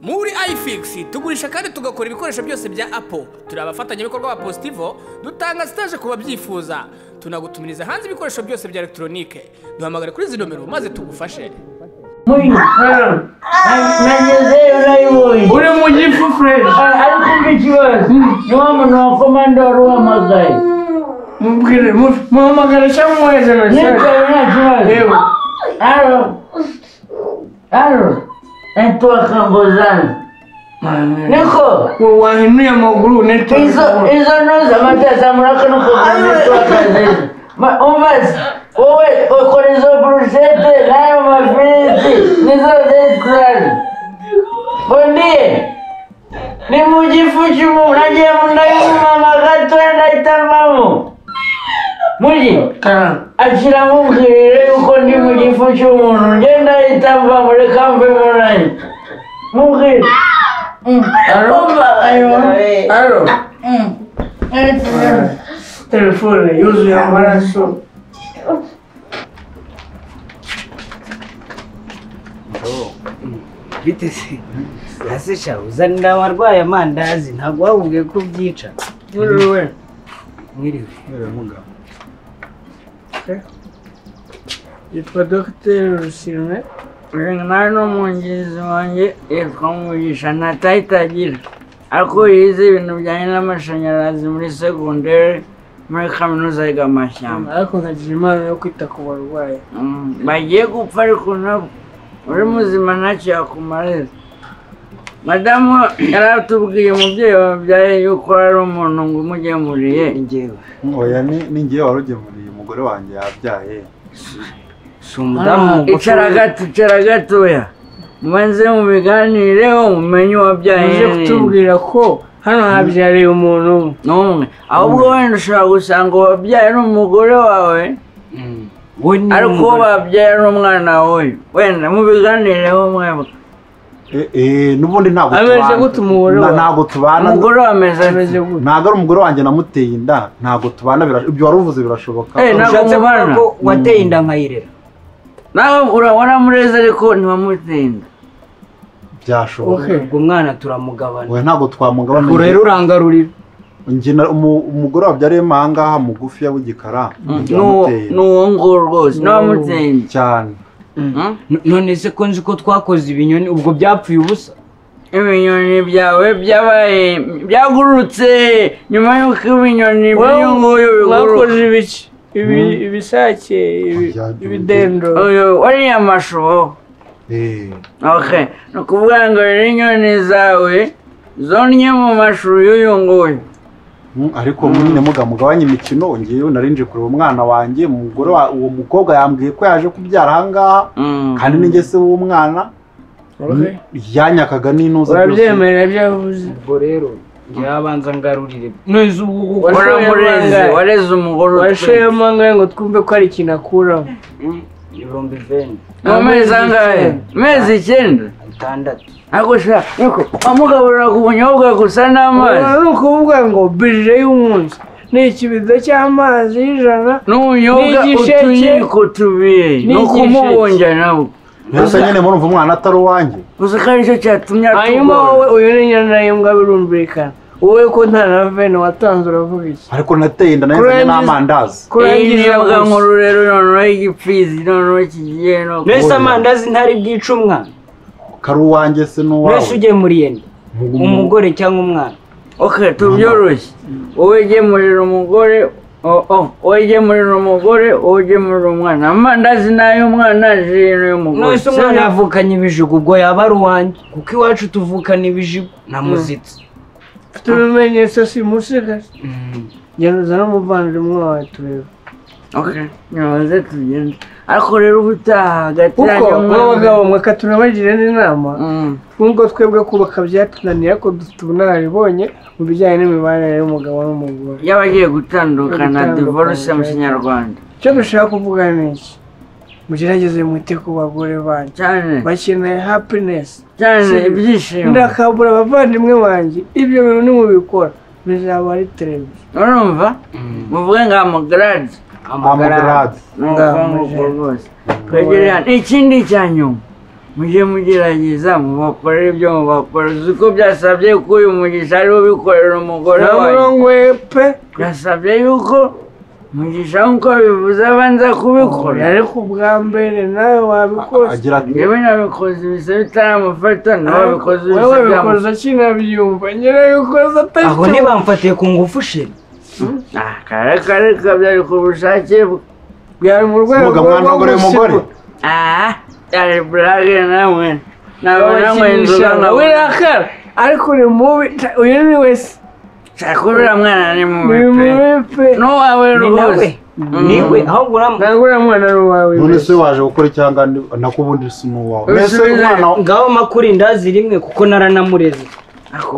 muri ifix tugurisha kandi tugakora ibikoresho byose bya apo turi abafatanyabikorwa ba positivo dutanga sitaje ku babyifuza tunagutumiriza hanze ibikoresho byose bya elegitoronike duhamagare kuri izi nomero maze tugufashe Muri nageze urayiboye uri mu gifu fureshi ariko mbi ikibazo ni wa muntu wa komandoro wahamagaye mubwire mu- muhamagare cyangwa umwohereze yicaye mesaje nta kibazo yewe aro aro naitwa kambozani niko uwo wahinuye amaguru izo netiweke izo noza amatasa muri kano kagozi twakazeze Ma- umvaze wowe ukora izo burushete n'ayo mafiriti nizo desikirari bondiye ni mu gifu cy'umuntu nagiye mu ndayumama gatoya ndahitamamo mugi ashyiramo ubwirire yuko ndi mu gifu cy'umuntu ngenda ahitamba muri kampe munani mubwire aro aro telefone yuzuye amaraso bite se ese sha uzanira abarwaye amandazi ntabwo wabubwiye ko ubyica mwiriwe mwiriwe mwiriwe mugabo yitwa dogiteri rusine uyu nawe ni umwungirizi wanjye yitwa mugisha nta tayita agira ariko yize ibintu bijyanye n'amashanyarazi muri segonderi muri kaminuza yiga amashyamba ariko nkagira impano yo kwita ku barwayi bagiye gupfa ariko nabo uri muzima ntacyo yakumarira madamu yari atubwiye umubyeyi wabyaye yuko ari umuntu ngo umugemuriye njyewe oya ni ni ngewe wari ugemuriye umugore wanjye yabyaye si umudamu mugufi icara gato icara gatoya mubanze mu biganireho mumenye uwabyaye uje kutubwira ko hano habyariye umuntu n'umwe ahubwo wenda ushobora gusanga uwabyaye ari umugore wawe Mm. we ni ariko uwo umugore. babyaye ari umwana w'uyu wenda mu biganireho mwebwe Eh, eh, n'ubundi ntabwo Ameze tubana. gute umugore Na- wawe? ntabwo tubana umugore we ameze ameze ati gutya ntabwo ari umugore wanjye namuteye inda ntabwo tubana bira- ibyo wari uvuze birashoboka Eh, ntabwo Ushatse kuvuga mubana. ko wateye inda nkayirera nawe waramureze ariko ntiwamutinda byashoboka ubwo mwana turamugabana oya ntabwo twamugabana ubwo rero urangarurira Njye na- umu- umugore wabyariye mo ahangaha mugufi ya w'igikara ni uwo- ni uwo nguwo rwose ntiwamutinda cyane Mm? N- none se ko nzi ko twakoze ibinyoni ubwo byapfuye ubusa ibinyoni byawe byabaye byagurutse nyuma y'uko ibinyoni by'uyu nguyu biguruka mwakoze ibiki Ibi- ibisake ibi- Byagiye. ibidendo uyu wariya mashubo Eh, okay ni ukuvuga ngo rero inyoni zawe zonnye mu mashuri y'uyu nguyu mm, ariko nyine muga mugabanye imikino ngewe nari nje kureba umwana wanjye umugore wa- uwo mukobwa yambwiye ko yaje kubyara ahangaha Mm. kandi n'ingese w'umwana yanyakaga n'intuza urabyemerera ibyo yavuze ubwo rero njyewe abanza ngarurire none se ubwo kuko Wari- waramureze wareze umugore utwite washoyemo angahe ngo twumve ko hari ikintu akuramo ibihumbi iveni mu mezi angahe icyenda. mezi icyenda atandatu ariko shira nuko wamugaburiraga ubunyobwa gusa n'amazi ni ukuvuga ngo birire y'umunsi ni ikibido cy'amazi y'ijana n'ubunyobwa N'igisheke. utuyiko tubiri ni ukumubunja nabwo mbese nyine murumva umwana atari uwanjye gusa ko aricyo cyatumye hanyuma wowe atugora uyu ni nyana y'imbwa birumvikana wowe ko nta na vene watanze uravuga iki ariko nateye inda nahizanye Kurangiza- n'amandazi iyi ni kurangiza imbwa gusa nkuru rero noneho igipfizi noneho kigiye no mbese amandazi ntari bwica umwana kari uwanjye se n'uwawe mbese ugemuriye nde Mu- umugore cyangwa umwana ok tubyoroshye wowe gemurira umugore oh, oh, wowe gemurira umugore wowe gemurira umwana amandazi ni ay'umwana ji ni ay'umugore nonese umwana yavukanye ibijigo ubwo yaba ari uwanjye kuko iwacu tuvukana ibijigo namuzitse mfite ibimenyetso si musigaje ngeruza n'umuvandimwe wawe turebe ok ntibaze tugende ariko rero ubutaha hagati kuko nk'abagabo y'umwana mwaka tunabagira n'inama nubwo twebwe kubaka byatunaniye ariko dufite ubunararibonye mu bijyanye n'imibanire y'umugabo n'umugore y'abagiye gutandukana Gutandukana, divorce mu right. kinyarwanda icyo dushaka kuvuga ni iki mugerageze mwite ku bagore banyu cyane bakeneye hapinesi cyane Si- ibyishimo ndakabura abavandimwe banjye ibyo bintu nimubikora bizaba ari televiziyo urumva muvuge ngo amugarade amugarade ni ukuvuga ngo ubwo rwose twegereye hano ikindi cya nyuma mujye mugerageza mubakorere ibyo mubakora uzi ko byasabye ko uyu mugisha ariwe ubikorera umugore wawe ntamurongo we pe byasabye yuko mugisha nk'uko bivuze abanza kubikora ariko ubwa mbere nawe wabikoze agira ati yewe nabikoze ibise bitaramufata nawe wabikoze wowe ibise wabikoze byamu- akinabyumva nyirayo ukoze aho atari ntibamfatiye ku ngufu sheri Ah, kare kare kabyari ku bushake bwe byari mu rwego muga mwana w'umugore w'umugore aha byari burage namwe nawe namwe inzoga nawe wirakara ariko ni mubi ta- uyu ni wese shakubira mwana ni ni mubi pe mubi pe n'uwawe ni nawe rwose niwe ahubwo uramu ntabwo uriya mwana ni uwawe none mbese. se waje gukora cyangwa ni- nako ubundi si n'uwawe Uyu mbese si we umwana ngaho makuru indazi rimwe kuko naranamureze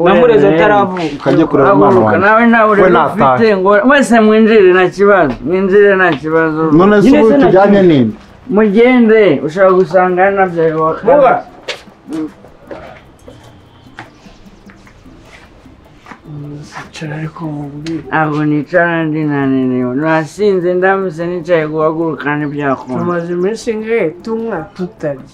namureze ataravuka ukajya kureba umwana aguruka wawe nawe nta burere natahe. ufite ngo mwese mwinjire nta kibazo mwinjire nta kibazo none se Nyine ubu se tujyanye nagiye. n'indi mugende ushobora gusanga nabyaye wa Vuba. kane Sicara ariko mubwire ntabwo nicara ndi naninewe nasinze ndamutse nicaye guhaguruka ntibyakunda tumaze iminsi ingahe tunywa tutarya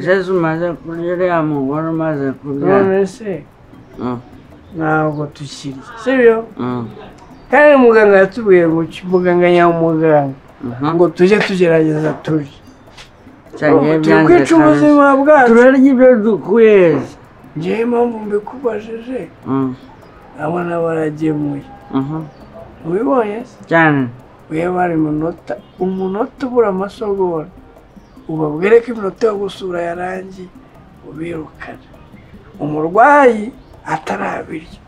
jesu umaze kurya uriya mugore umaze kurya none se Mm, ntabwo tukirya sibyo mm, kandi muganga yatubwiye gutya muganga nyamuganga mhm. ngo tujye tugerageza turye Cyangiye turi byanze kwica kandi. ubuzima bwacu turarya ibyo dukuye ngewe impamvu mbikubajije Mm, abana baragemuye mhm. ubibonye se cyane weba hari umunota umunota ubura amasogora ubabwire ko iminota yo gusura yarangiye ubirukane umurwayi atarabirya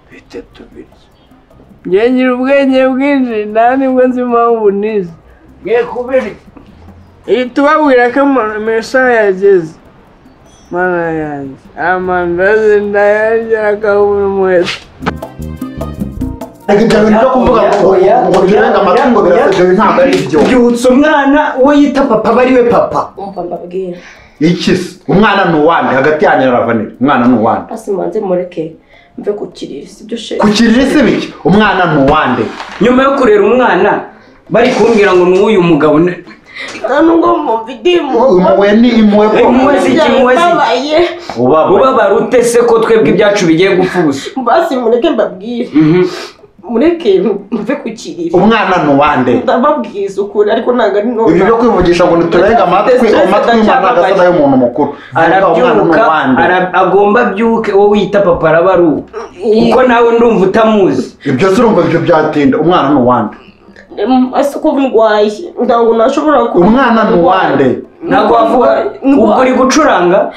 bite tubirya ngewe ngira ubwenge bwinshi nta nibwo nzi impamvu nize ngiye kubirya iyi tubabwira ko amasaha yageze mana yanjye amandazi ndayarya akabura umuheto ibyo bintu byo kuvuga ngo Oya, ngo birenga amatungo oya, birasezewe ntabwo ari byo byutsa umwana uwo yita papa aba ariwe papa umva mbabwira iki se umwana ni uwande hagati yanjye na ravaneri umwana ni uwande hasi mubanze mureke mve ku kiriri sibyo sheri ku kiriri se biki umwana ni uwande nyuma yo kurera umwana bari kumbwira ngo ni uyu mugabo ne- nta nubwo mwumva idimu impuhwe ni impuhwe ko Impuhwe si iki, impuhwe si iki. babaye ubaba ubabara ute se ko twebwe ibyacu bigiye gupfa ubusa basi mureke mbabwire Mhm. mureke mve ku kiriri umwana ni uwande ndababwiza ukuri ariko ntabwo ari ibi byo none kwivugisha ngo ntiturenga amatwi Stress amatwi y'umwana ndacyababaye. agasa y'umuntu mukuru ariko umwana ni arabyuka uwande ara- agomba abyuke uwo wita papa araba ari uwo kuko nawe ndumva utamuzi ibyo se urumva ibyo byatinda umwana ni uwande ese uko ndwaye ntabwo nashobora kuba umwana ni uwande ntabwo wavuga ubwo uri gucuranga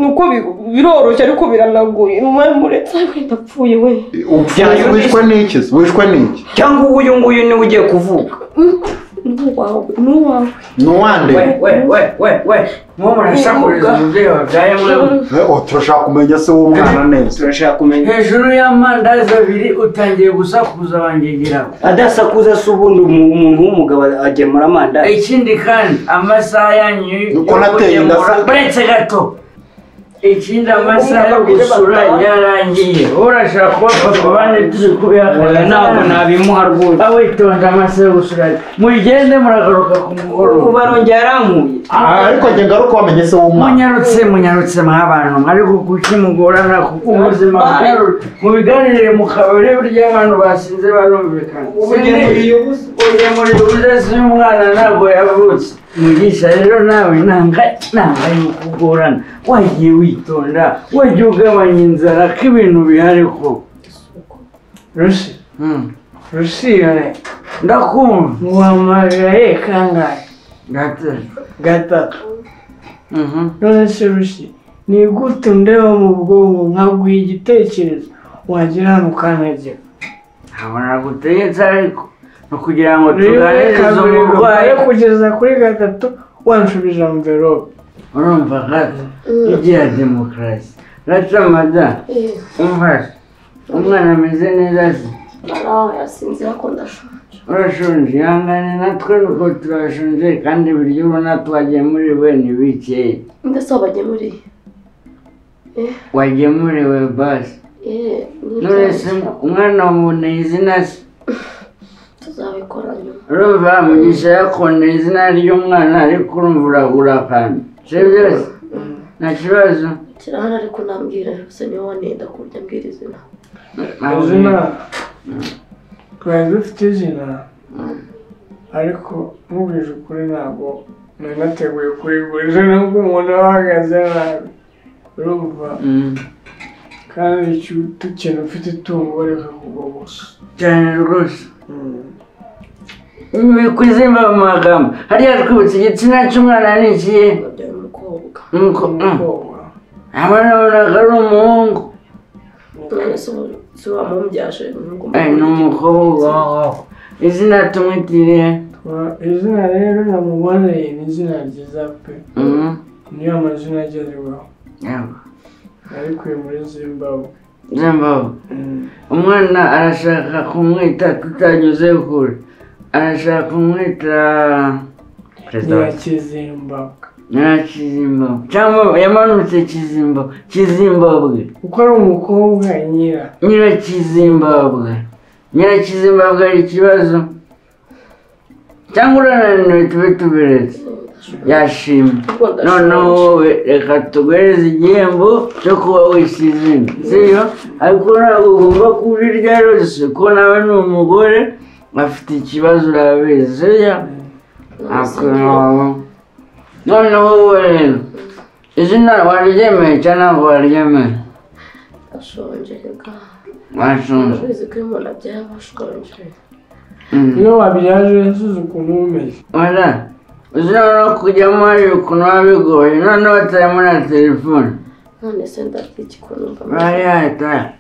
nuko biroroshye ariko biranaguye umwari muretse ariko ndapfuye we Upfuye Byayobye. wishwe n'iki se? wishwe n'iki cyangwa uwo uyu nguyu niwe ugiye kuvuka n'uwawe n'uwawe ni uwande we we we we we mwo murasakuriza umubyeyi wabyaye mwe Eh, oh, turashaka kumenya se w'umwana neza turashaka kumenya hejuru y'amandazi abiri utangiye gusakuza abangegeraho adasakuza se ubundi umu- umuntu w'umugabo agemura amandazi ikindi kandi amasaha yanyu yo Uko nateye inda kugemura se- buretse gato ikindi amasaha yo gusura yarangiye urashaka kuba papa bane turi Oya, kubihakana ntabwo nabimuha rwose awitonda amasaha yo gusura mugende muragaruka ku ubu mugoroba barongeye arankuye Ah, ariko njye ngaruka wamenye se w'umwana munyarutse munyarutse mwa bantu ariko kuki mugorana kuko ubuzima bwaru- mubiganire mu kabari burya abantu basinze barumvikana Sindi- muremure udasi umwana ntabwo yavutse mugisha rero nawe nanga nanga yuko ugorana wagiye witonda wagiye ugabanya inzara ko ibintu bihari ko rusi rusi yone ndakumva muhamagaye kangahe gate gatatu Mhm. none se rushyi ni gute ndeba mu bwonko nkaguha igitekerezo wagira hano ukantegera ntabona gutegetse ariko ni ukugira ngo rero tuganirize kabiri umurwayi urwaye kugeza kuri gatatu wanshubije amverope urumva gato igira demokarasi racamada umfashe umwana ameze neza se narawe yasinze ariko ndashonje urashonje ihangane natwe nuko turashonje kandi ibiryo ubona twagemuriwe ni bikeya ndetse wabagemuriye wagemuriwe basi Eh, none se nibyo. umwana waboneye izina se tuzabikora nyuma urumva mugisha yakunda izina ry'umwana ariko urumva uragura akantu sibyo byose nta kibazo kirahana ariko nambwira gusa niwe wanenda ku buryo ambwira izina izina twari dufite izina ariko nkubwije ukuri ntabwo nari nateguye kurigurira nubwo umuntu aba ahagaze nabi urumva Mm. kandi icyo tukena ufite itungo reka kugoboka cyane rwose kwizimba mu magambo hariya twibutse igitsina cy'umwana ni ikihe wabyaye umukobwa nuko umukobwa abanabonaga ari umuhungu none se ubu si wamumbyaje n'ubwo Eh, ni umukobwa wawe izina tumwitiriye Twa- izina rero namuboneye ni izina ryiza pe Mhm. niyo amazina agezweho Yego. ariko uyu muri zimbabwe zimbabwe umwana arashaka kumwita tutanyuze kure arashaka kumwita perezida wa ntiyakizimbabwe nyirakizimbabwe cyangwa yamanutse kizimba kizimbabwe kuko ari umukobwa nyira nyirakizimbabwe nyirakizimbabwe hari ikibazo cyangwa urananiwe tube tuberetse yashimye noneho wowe reka tuguhereze igihembo cyo kuba wisizina sibyo ariko ntabwo ugomba kuba irya ryose ko nawe ni umugore afite ikibazo urabizi sibyo ntabwo ntabwo noneho wowe rero izina waryemeye cyangwa ntabwo waryemeye ashonje reka washonje urabizi ko iyo umuntu abyaye aba ashonje Mm. iyo wabyaje yasuze ukuntu uba umeze wala uzina no kujyamo hari ukuntu biba bigoye noneho batarimo na telefone none se ndabya iki ko numva bari hatara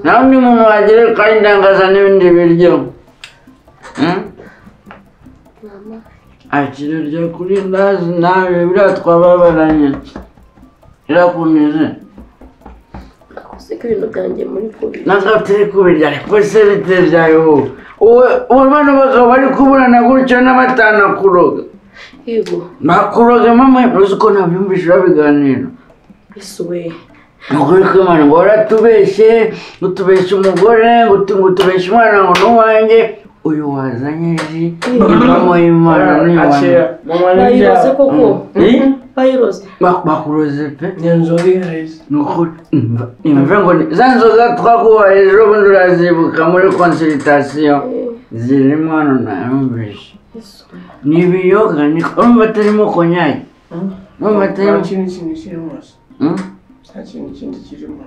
nawe undi muntu wagere kandi ndangaza n'ibindi biryo Mm? mama akirarya kuri ndazi nawe biriya twababaranye birakunize nakoze ko ibintu byanjye muri kubi nakatari kubirya ariko se biteye byawe wowe wowe wowe bano bagabo bari kuburana gutyo n'abatana kuroga yego nakuroga mama uzi ko nabyumvise babiganira ese we Nukuri ko Imana ngo waratubeshye ngo utubeshye umugore ngo utu- ngo utubeshye umwana ngo n'uwanjye uyu wazanye ji impamo y'imana n'iwanjye mama bayiroze koko Eh? bayiroze Bak- bakuroze pe ni inzoga iharize ni ukuri Umva- umva ngo ni- za nzoga twaguhaye ejo bundi urazibuka muri konsiritasiyo zirimo hano nayumvise ese we ni ibiyoga ni urumva atarimo konyagi urumva nta atarimo kintu kindi kiri munsi Hmm? nta kintu kindi kirimo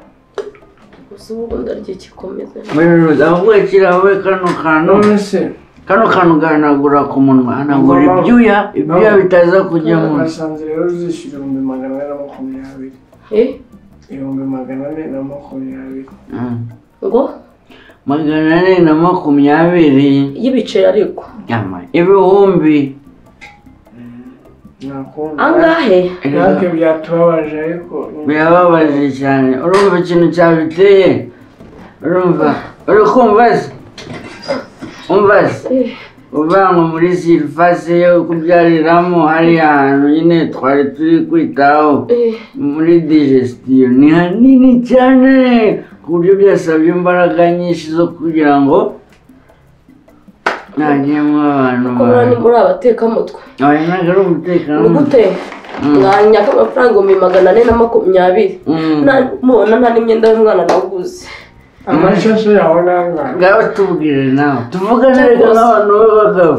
gusa ubu ndarya igikomeza muri ruza ahubwo kirawe kano kantu none se kano kantu gahanagura ku munwa hanagura Ngoma. ibyuya ibyuya bitaza kujya mu basanze rero uzishyura ibihumbi magana ane na makumyabiri eh ibihumbi magana ane na makumyabiri Mm. ngo magana ane na makumyabiri y'ibiceri ariko yama ibihumbi nakunda angahe natwe byatubabaje ariko ni- birababaje cyane urumva ikintu cyabiteye urumva uri kumva se umva se Eh. uvanwa muri silifase yo kubyariramo hariya hantu nyine twari turi kwitaho eh muri digestion ni hanini cyane ku buryo byasabye imbaraga nyinshi zo kugira ngo ntagiyemo abantu ko muri muri abatekamutwe oya ntabwo ari umutekano ni gute mwanyaka amafaranga ibihumbi magana ane na makumyabiri Mm. Na- mubona nta n'imyenda y'umwana nawuguze amashusho yawe nangana ngaho tubwire nawe tuvugane reka Rwose. n'abantu b'abagabo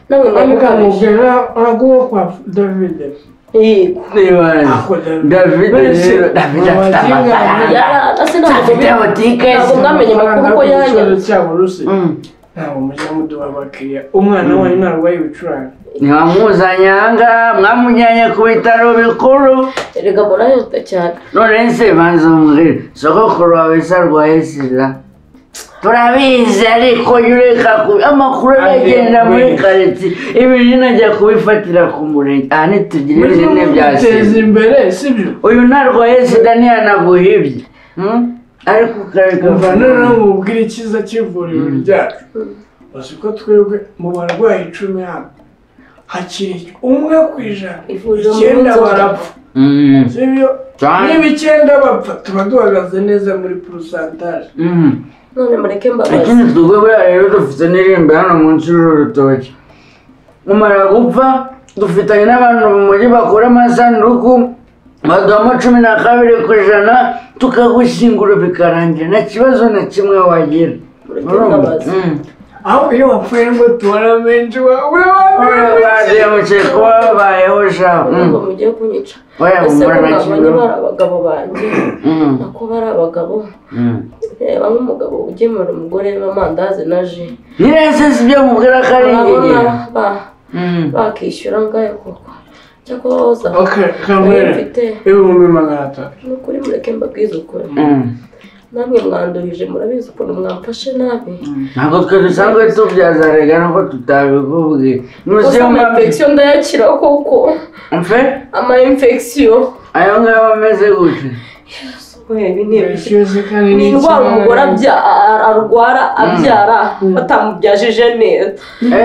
nawe ariko mwamukabije amubwira naguwo kwa david yego nibaze ako david rero david afite amafaranga yararase ntabwo Afite butike ntabwo mwamenye amakuru ko yanyarutse cyabo rusi Mm. ntabwo mujya muduha abakiriya umwana wanyu ntarwaye ibicurane ntiwamuzanye ahangaha mwamujyanye ku bitaro bikuru erega murayota cyane none se banza umubwire sogokuru wawe se arwaye sida turabizi ariko jya ureka ku- amakuru agenda muri karitsiye ibintu inajya kubifatira ku murenge aha ntitugire mujye ibinini bya mubiteza sida imbere sibyo uyu ntarwaye sida ntiyanaguhibye Hmm? ariko ukareka umva noneho mubwire icyiza cy'ivuriro ryacu uzi ko twebwe mu barwayi icumi hano hakiri umwe ku ijana Ivuriro mu icyenda nzoga. barapfa Mm. sibyo Cyane. niba icyenda bapfa tuba duhagaze neza muri porosantaje Mm. none mureke mbabazi ikindi twebwe buriya rero dufite n'irembe hano munsi y'urutoki mumara gupfa dufitanye n'abantu mu mujyi bakora amasanduku baduhamo cumi na kabiri ku ijana tukagushyingura bikarangira nta kibazo na kimwe wagira mureke Urumva? mbabazi Mm. aho iyo wapfuye ngo tubona menshi wawe Urabaye mukeye kuba wabayeho shaho ngo mugiye kunyica Oya, ese humura ko nta mwabonye kibazo. bari abagabo banjye nako bari abagabo reba nk'umugabo ugemura umugore w'amandazi na ji nyirese si byo mubwira ko ari urabona ingegera ba- bakishyura ngahe koko cyakoza kamere mfite ibihumbi magana atatu ni ukuri mureke mbabwize ukuri namwe mwandurije murabizi ukuntu mwamfashe nabi ntabwo twe dusanzwe tubyaza rega nuko tutabikubwiye gusa nusiyo ama infection ndayakira koko mfe ama infection ayo ngayo ameze gutya ibi ni ibiki cyose kandi ni indwara umugore abya- arwara abyara batamubyaje neza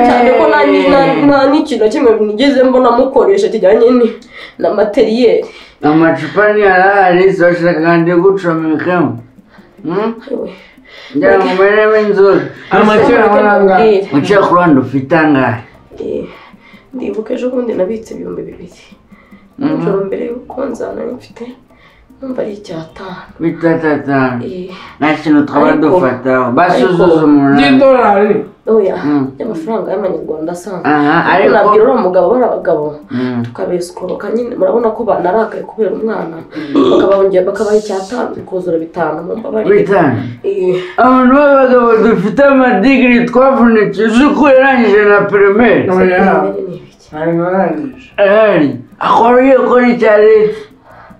cyane ko nta ni- nta- nta n'ikintu na kimwe nigeze mbona mukoresha kijyanye ni- na materiyeri amacupa ntiyarahari zibashaka kandi gucomekamo Mm? ngira ngo mberemo inzoga amakera amarangaye muciye ku ruhande ufite angahe Eh, ndibuka ejo bundi nabitse ibihumbi bibiri nijoro mbere y'uko nzana mfite numva ari icyatanu bitatatanu Eh, nta kintu twaba Ariko- dufataho basuzuza umunani y'idolari oya Mm. y'amafaranga y'amanyarwanda asanzwe aha ariko ariko nabwira uriya mugabo bari abagabo Mm. tukabesikoroka nyine murabona ko banarakaye kubera umwana bakabongera bakabaha icyatanu bikuzura bitanu mu mbabarire bitanu Eh, abantu b'abagabo dufite amadigiri twavunitse uzi ko yarangije na pirimeri oya imbere ni ibiki ntabwo arangije ahari akora iyo ukora icya leta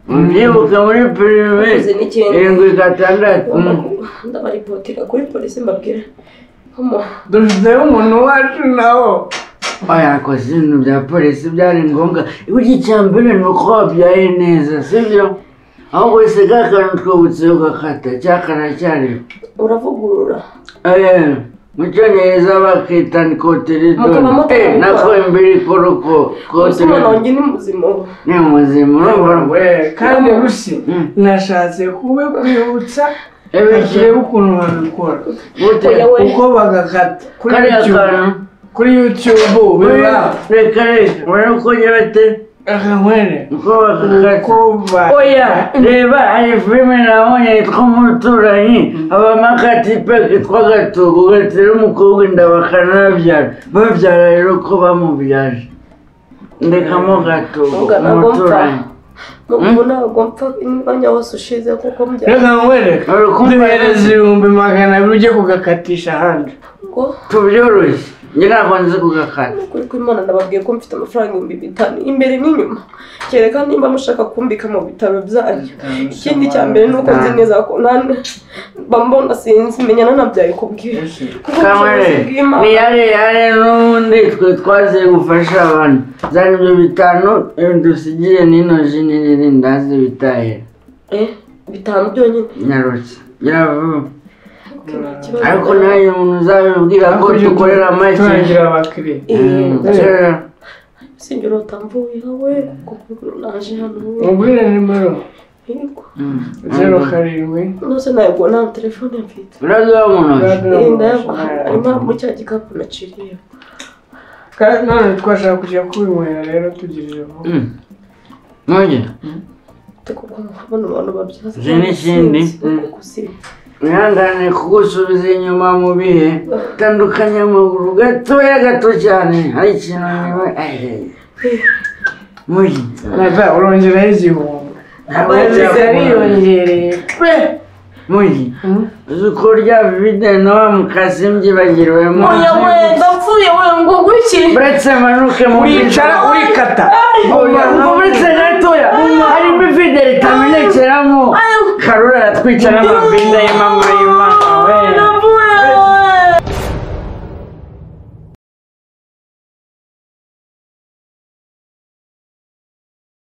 mubyibuke muri Ukoze pirimeri n'ikindi. irindwi gatandatu Ngomba ku- ndabaripotira kuri polisi mbabwira Homo- dufiteho umuntu wacu nawo bayakoze ibintu bya polisi byari ngombwa burya icya mbere ni uko wabyaye neza sibyo ahubwo wese ka kantu twibutse ugakata cyakaracyari uravugurura mu cyongereza bakita ni Mukaba koteridoni mutabikora. nako imbere ikora uko gusa umwana koteridoni wanjye ni muzima ubu ni umuzima urumva kandi rusi nashatse kube kwibutsa ebiki turebe ukuntu babikora gute Oya, we. uko bagakata kuri kariya YouTube kantu kuri YouTube biba reka reka urabona uko nyabate akanywere uko bakakata kuba oya reba hari filime nabonye yitwa umuturanyi abamakatipeki tw'agatugu gatera umukobwa inda bakanabyara babyara rero ko bamubyaje ndekamo gatugu Ungana umuturanyi ubu ntabwo mpfa umwanya wose ushize kuko mbyara akanywere Uri kumva duhereza ibihumbi magana abiri ujye kugakatisha ahandi ubwo tubyoroshye njye ntabwo nzi kugakata kuri kw'imana nababwiye ko mfite amafaranga ibihumbi bitanu imbere n'inyuma kereka nimba mushaka kumbika mu bitaro byanyu ikindi cya mbere ni uko nzi neza ko nta- bambona sinzi menyana nabyaye kubwira kuko kamere ubushobozi bw'imana niyare yare n'ubundi twe twaziye gufasha abantu zari ibyo bitanu dusigiye n'ino ji n'irindi ndazi bitahira Eh, bitanu byonyine nyarutse yaravuga ikibazo ariko nawe umuntu uzabibwira ko dukorera make turangira abakiriya Eh, kera sinjye urota mvuyeho we kuko naje hano we mubwire nimero Yego. zeru karindwi nose ntabwo nta telefone mfite uraduha mu ntoki Eh, ndayagwa harimo mu cya gikapu naciriye kandi none twashaka kujya kubinywera rero tugirije vuba ntuge kuko kubona abantu babyaza Uzi n'ikindi? wihangane kugusubiza inyuma mu bihe tandukanya amaguru gatoya gato cyane hari ikintu niba muri naza urongeraho igihumbi ntabwo amazi ariyongereye pe muri uzi ko rya vide na wa mukasi mbyibagiriwemo oya we ndapfuye we ngo guki uretse manuke mu wicara urikata ngo uretse gatoya harimo ivide ritamenekeramo karura aratwica n'amavide y'imamo